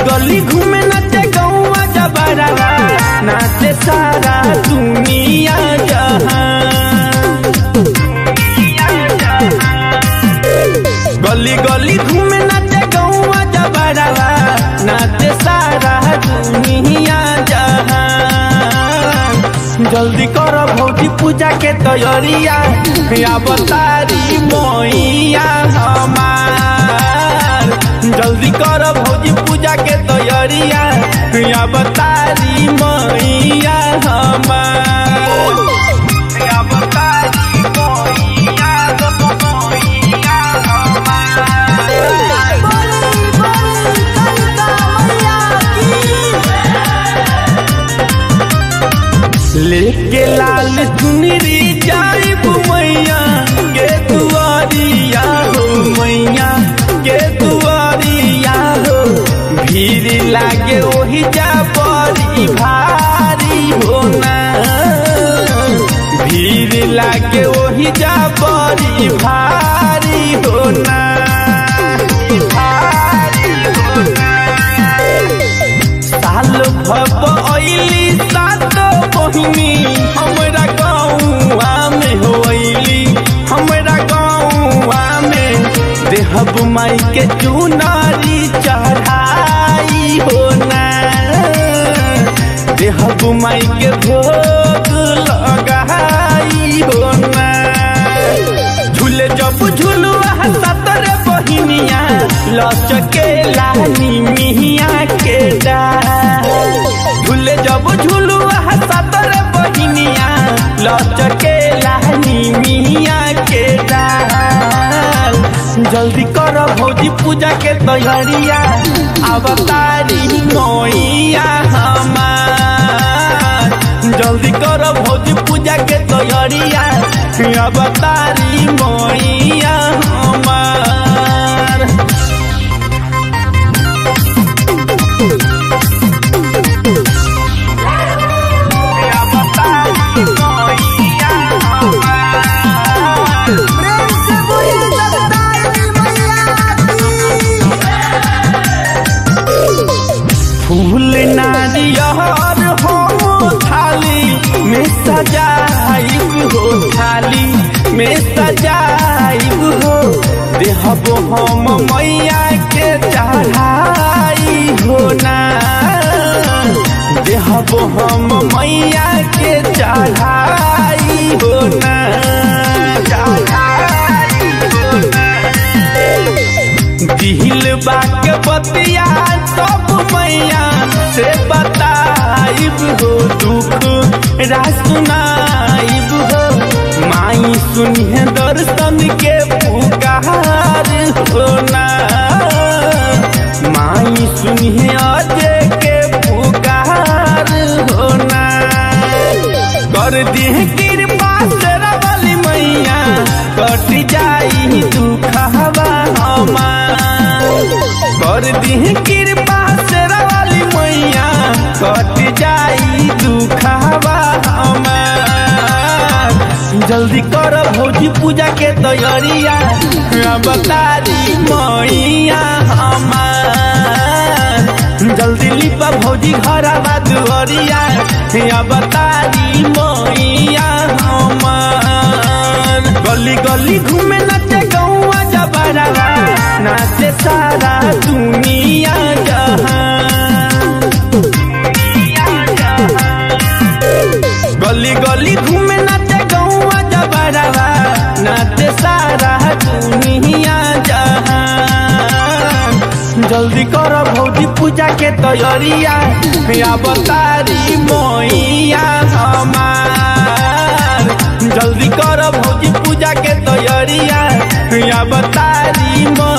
गली घूमे नाचे गौवा जबरवा नाचे सारा दुनिया जहां गली गली घूमे नाचे गौवा जबरवा नाचे सारा दुनिया जहां जल्दी कर भौजी पूजा के तैयारिया या बतारी मैया हमार जल्दी कर भौजी पूजा के तैयारिया या बतारी मैया हमार या बतारी मैया मैया हमार बोली बोली कलिका मैया की लेके लाल चुनरी जाइब मैया के दुआरिया हो मैया के दुआरिया हो भीड़ लागे ओही जा बड़ी भारी हो ना भीड़ लागे ओही जा बड़ी भारी हो ना भारी हो ना साल भब अइली सात बहिनी हमरा गाँवा में होइली हमरा गाँवा में देहब माई के चुनारी चढ़ाई हो ना देहब माई के भोग लगाई हो ना झूले जब झुलुआ सतर बहिनिया लचके लानी मिहिया के डाल झूले जब झुलुआ सतर बहिनिया लचके लानी मिहिया के डाल जल्दी कर भौजी पूजा के तैयारिया अवतारी मैया हमार जल्दी कर भौजी पूजा के तैयारिया अवतारी मैया हमार अवतारी मैया हमार प्रेम से बोली जगदाई मैया की फूल नारियर हो थाली में सजाइब हो थाली में सजाइब हो देहब हम मैया के चढ़ाई हो ना देहब हम मैया के चढ़ाई हो ना चढ़ाई हो ना दिल बाक बतिया सब मैया से बताइब हो दुख रासुनाइब हो माई सुनिए दर्शन के पुकार हो ना माई सुनिए अजय के पुकार हो ना कर दिह कृपा तेरा वाली मैया कट जाई दुखवा हमार कर दिह कृपा तेरा वाली मैया कट जाई दुखवा हमार जल्दी कर भौजी पूजा के तैयारिया बतारी मैया हमार जल्दी लिपा भौजी घर दुआरिया बतारी मैया हमार गली गली घूमे नाचे गौवा जबरवा नाचे सारा दुनिया जहां गली गली घूमे नाचे गौवा जबरवा नाचे सारा दुनिया जहां जल्दी कर भौजी पूजा के तैयारिया या बतारी मैया हमार जल्दी कर भौजी पूजा के तैयारिया या बतारी मैया